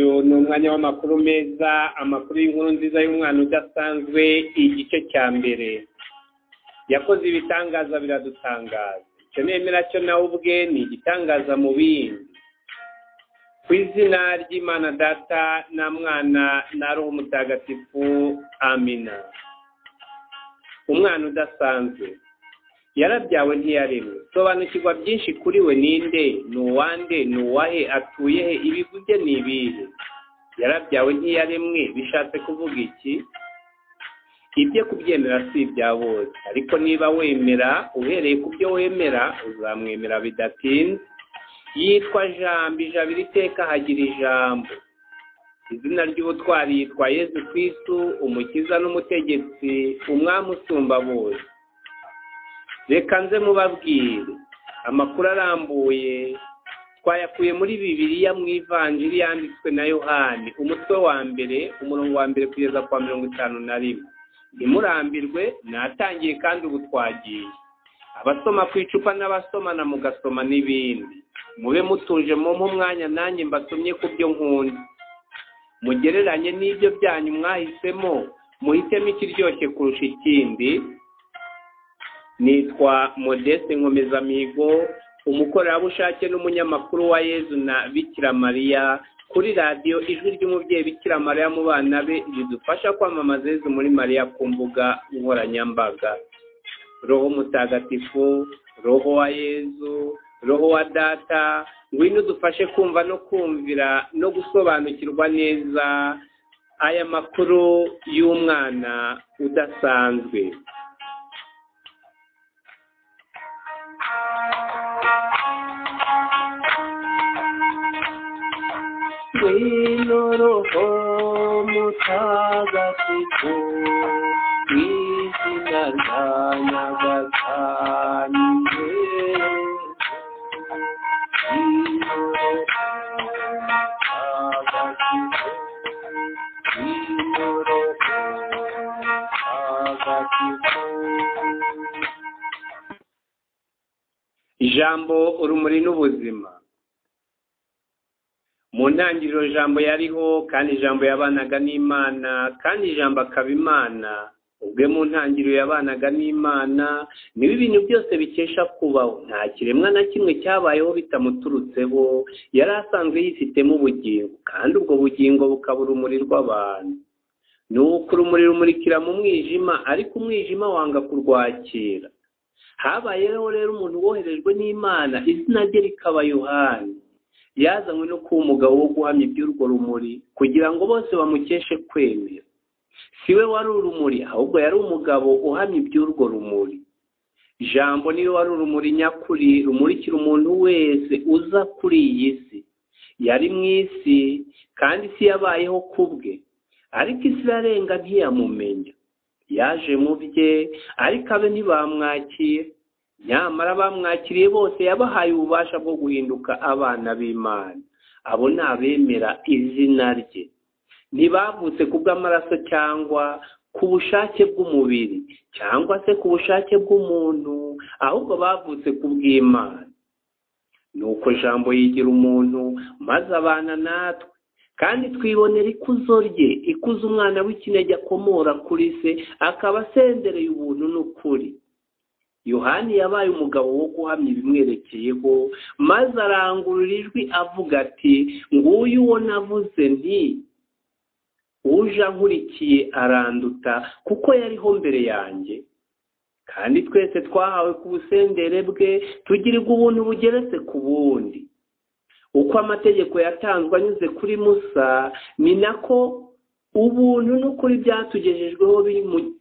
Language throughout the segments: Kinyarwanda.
umwanya w'amakuru meza amakuru y'inkuru nziza y'umwana udasanzwe igice cya mbere yakoze ibitangaza biradutangaza icyo nemera cyo nawe ubwe ni igitangaza mu bindi ku izina ry'imana data na mwana na roho mutagatifu amina umwana udasanzwe yarabyawe ntiyaremwe sobanukirwa byinshi kuri we ninde ni uwande ni uwahe atuye he ibivuge ni ibihe yarabyawe ntiyaremwe bishatse kuvuga iki ibyo kubyemera si ibya bose ariko niba wemera uhereye ku byo wemera uzamwemera bidatinze yitwa jambo ijabo iteka hagira ijambo izina ry'ubutwari yitwa yezu kw'isu umukiza n'umutegetsi umwami usumba bose reka nze mubabwire amakuru arambuye twayakuye muri bibiliya mu ivanjiri yanditswe na yohani umutwe wa mbere umurongo wa mbere kugeza kwa mirongo itanu na rimwe ntimurambirwe natangiye kandi ubu twagiye abasoma ku icupa n'abasomana mugasoma n'ibindi mube mutuje mu umwanya nanjye mbasomye ku byo nkunda mugereranye n'ibyo byanyu mwahisemo muhitemo ikiryoshye kurusha ikindi nitwa modeste nkomezamihigo umukorerabushake n'umunyamakuru wa yezu na bikira mariya kuri radiyo ijwi ry'umubyeyi bikira mariya mu bana be ridufasha kwamamaza yezu muri mariya ku mbuga nkoranyambaga roho mutagatifu roho wa yezu roho wa data ngwino udufashe kumva no kumvira no gusobanukirwa neza aya makuru y'umwana udasanzwe Wino roho mutagatifu mwizina rya Nyagasani Wino roho mutagatifu Wino roho mutagatifu ijambo urumuri n'ubuzima mu ntangiriro jambo yariho kandi ijambo yabanaga n'imana kandi ijambo akaba imana ubwe mu ntangiriro yabanaga n'imana niba ibintu byose bikesha kubaho nta kiremwa na kimwe cyabayeho bitamuturutseho yari asanzwe yifitemo ubugingo kandi ubwo bugingo bukaba urumuri rw'abantu ni uko urumuri rumurikira mu mwijima ariko umwijima wanga kurwakira habayeho rero umuntu woherejwe n'imana izina rye rikaba yohani yazanywe no kuba umugabo wo guhamya iby'urwo rumuri kugira ngo bose bamukeshe kwemera si we wari urumuri ahubwo yari umugabo uhamya iby'urwo rumuri jambo niwe wari urumuri nyakuri rumurikira umuntu wese uza kuri iyi si yari mu isi kandi isi yabayeho ku bwe ariko isi irarenga ntiyamumenya yaje mu bye ariko abe ntibamwakira nyamara bamwakiriye bose yabahaye ububasha bwo guhinduka abana b'imana abo ni abemera izina rye ntibavutse kubw'amaraso cyangwa ku bushake bw'umubiri cyangwa se ku bushake bw'umuntu ahubwo bavutse kubw'imana ni uko jambo yigira umuntu maze abana natwe kandi twibonera ikuzo rye ikuzo umwana w'ikinege akomora kuri se akaba asendereye ubuntu n'ukuri yohani yabaye umugabo wo guhamya ibimwerekeyeho maze arangurura ijwi avuga ati nguyu uwo navuze nti uje ankurikiye aranduta kuko yariho mbere yanjye kandi twese twahawe ku busendere bwe tugirirwa ubuntu bugeretse ku bundi uko amategeko yatanzwe anyuze kuri musa ni nako ubuntu n'ukuri byatugejejweho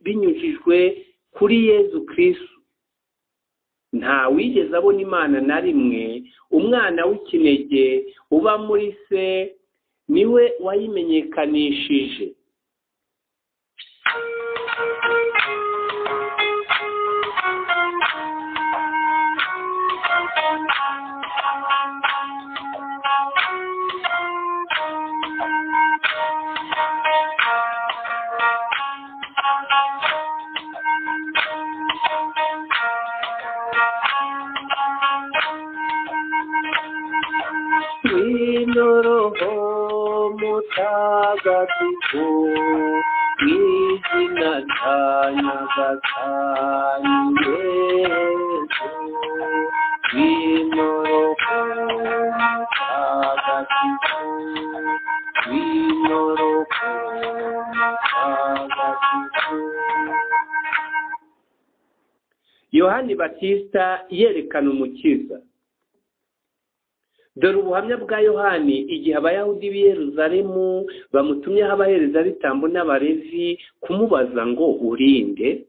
binyujijwe kuri yezu kirisitu nta wigeze abona imana na rimwe umwana w'ikinege uba muri se niwe wayimenyekanishije mutagatifu mu izina rya nyagasani yesu bimoroka mutagatifu bimoroka mutagatifu yohani batista yerekana umukiza dore ubuhamya bwa yohani igihe abayahudi b'i yeruzalemu bamutumyeho abaherezabitambo n'abarezi kumubaza ngo urinde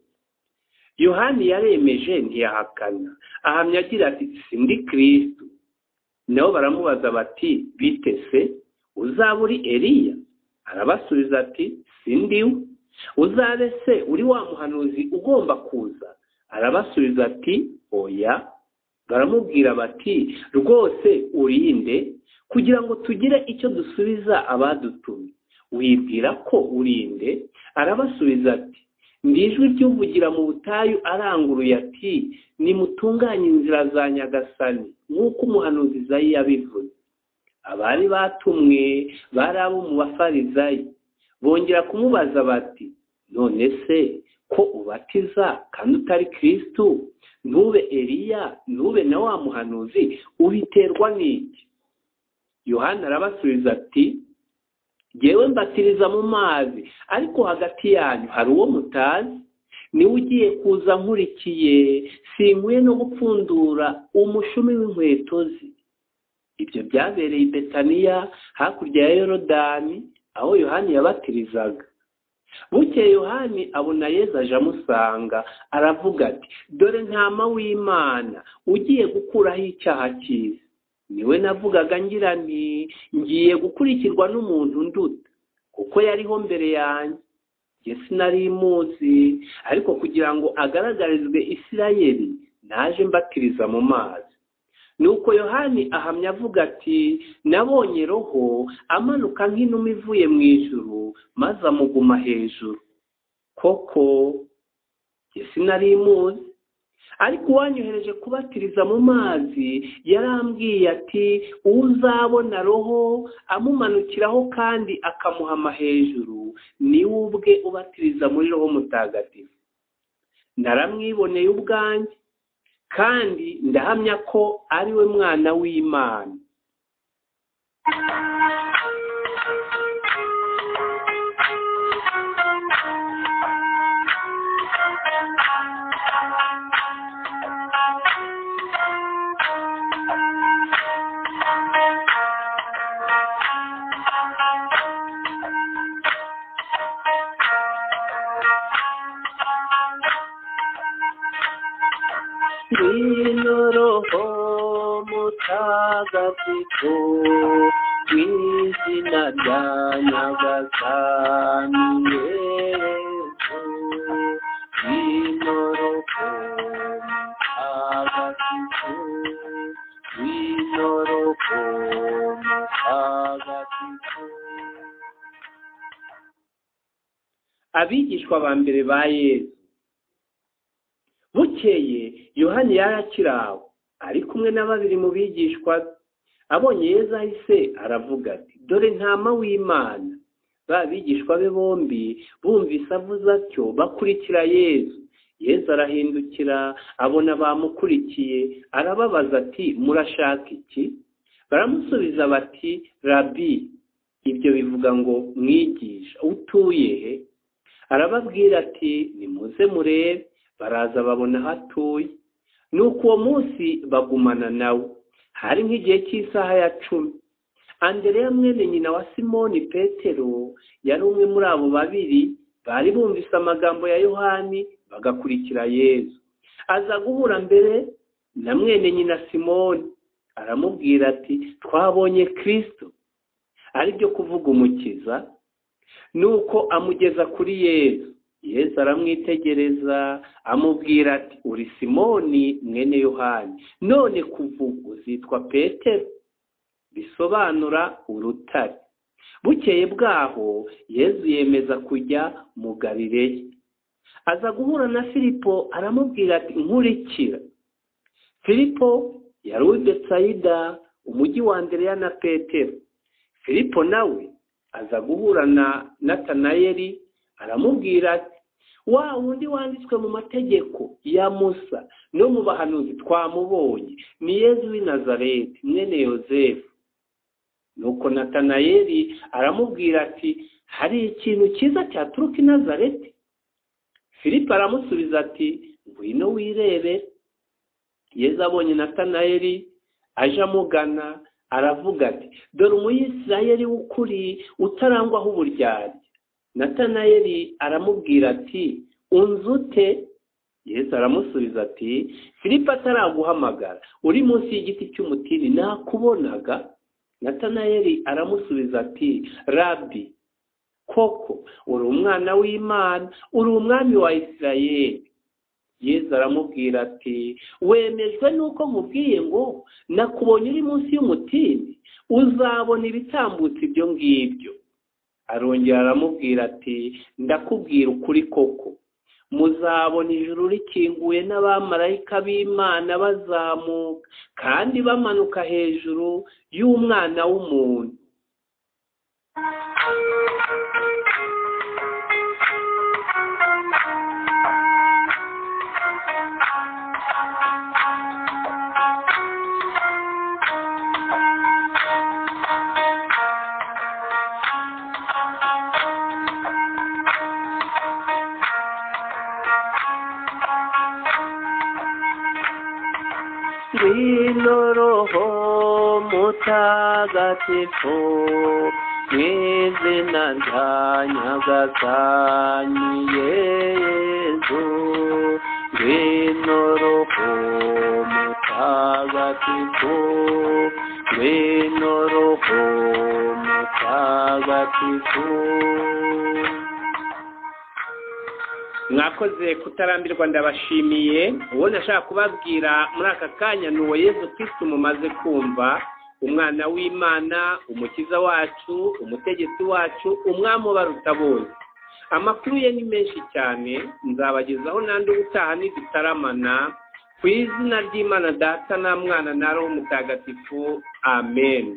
yohani yaremeje ntiyahakana ahamya agira ati sindi kirisitu nabo baramubaza bati bite se uzaba uri eliya arabasubiza ati sindiwe uzabe se uri wa muhanuzi ugomba kuza arabasubiza ati oya baramubwira bati rwose urinde kugira ngo tugire icyo dusubiza abadutumye wibwira ko urinde arabasubiza ati ndi ijwi ry'uvugira mu butayu aranguruye ati nimutunganye inzira za nyagasani nk'uko umuhanuzi izayi yabivuze abari batumwe bari abo mu bafarizayi bongera kumubaza bati none se ko ubatiza kandi utari kirisitu ntube eliya ntube na wa muhanuzi ubiterwa n'iki yohana arabasubiza ati jyewe mbatiriza mu mazi ariko hagati yanyu hari uwo mutazi niwe ugiye kuza nkurikiye sinkwiye no gupfundura umushumi w'inkweto ze ibyo byabereye i betaniya hakurya ya yorodani aho yohani yabatirizaga bukeye yohani abona yezu aje amusanga aravuga ati dore ntama w'imana ugiye gukuraho icyaha cyiza niwe navugaga ngira nti ngiye gukurikirwa n'umuntu nduta kuko yariho mbere yanjye njye sinari imuzi ariko kugira ngo agaragarizwe isirayeli naje mbatiriza mu mazi nuko yohani ahamya avuga ati nabonye roho amanuka nk'inuma ivuye mu ijuru maze amuguma hejuru koko sinari imuzi ariko uwanyohereje kubatiriza mu mazi yarambwiye ati uwo uzabona roho amumanukiraho kandi akamuhama hejuru niwe ubwe ubatiriza muri roho mutagatifu naramwiboneye ubwanjye kandi ndahamya ko ari we mwana w'imana Wino roho mutagatifu mwizina rya nyagasani yesu wino roho mutagatifu wino roho mutagatifu abigishwa ba mbere ba yesu bukeye yohani yari akiraho ari kumwe na babiri mu bigishwa be abonye yezu ahise aravuga ati dore ntama w'imana ba bigishwa be bombi bumvise avuze atyo bakurikira yezu yezu arahindukira abona bamukurikiye arababaza ati murashaka iki baramusubiza bati rabi ibyo bivuga ngo mwigisha utuye he arababwira ati nimuze murebe baraza babona aho atuye nuko uwo munsi bagumana nawe hari nk'igihe cy'isaha ya cumi andereya mwene nyina wa simoni petero yari umwe muri abo babiri bari bumvise amagambo ya yohani bagakurikira yezu aza guhura mbere na mwene nyina simoni aramubwira ati twabonye kirisito ari byo kuvuga umukiza nuko amugeza kuri yezu yesu aramwitegereza amubwira ati uri simoni mwene yohani none kuvuga uzitwa petero bisobanura urutare bukeye bwaho yesu yemeza kujya mu galileya aza guhura na filipo aramubwira ati nkurikira filipo yari uw'i betsayida umujyi wa andereya na petero filipo nawe aza guhura na natanayeli aramubwira ati wa wundi wanditswe mu mategeko ya musa no mu bahanuzi twamubonye ni yezu w'i nazareti mwene yosefu nuko natanayeli aramubwira ati hari ikintu cyiza cyaturuka i nazareti filipo aramusubiza ati ngwino wirebere yezu abonye natanayeli aje amugana aravuga ati dore umuyisirayeli w'ukuri utarangwaho uburyarya natanayeli aramubwira ati unzi ute yesu aramusubiza ati filipo ataraguhamagara uri munsi y'igiti cy'umutini nakubonaga natanayeli aramusubiza ati rabi koko uri umwana w'imana uri umwami wa isirayeli yesu aramubwira ati wemejwe n'uko nkubwiye ngo nakubonye uri munsi y'umutini uzabona ibitambutse ibyo ngibyo arongera aramubwira ati ndakubwira ukuri koko muzabona ijuru rikinguye n'abamarayika b'imana bazamuka kandi bamanuka hejuru y'umwana w'umuntu Wino Roho Mutagatifu, mwizina rya Nyagasani Yezu. Wino Roho Mutagatifu, wino Roho Mutagatifu. mwakoze kutarambirwa ndabashimiye uwo nashaka kubabwira muri aka kanya ni uwo yezu kirisitu mumaze kumva umwana w'imana umukiza wacu umutegetsi wacu umwami ubaruta bose amakuru ye ni menshi cyane nzabagezaho n'andi ubutaha nidutaramana ku izina ry'imana data na mwana na roho mutagatifu amen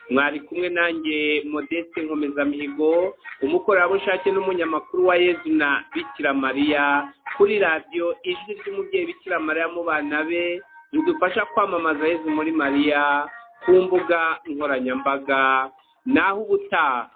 mwari kumwe nanjye modeste nkomezamihigo umukorerabushake n'umunyamakuru wa yezu na bikira mariya kuri radiyo ijwi ry'umubyeyi bikira mariya mu bana be ridufasha kwamamaza yezu muri mariya ku mbuga nkoranyambaga naho ubutaha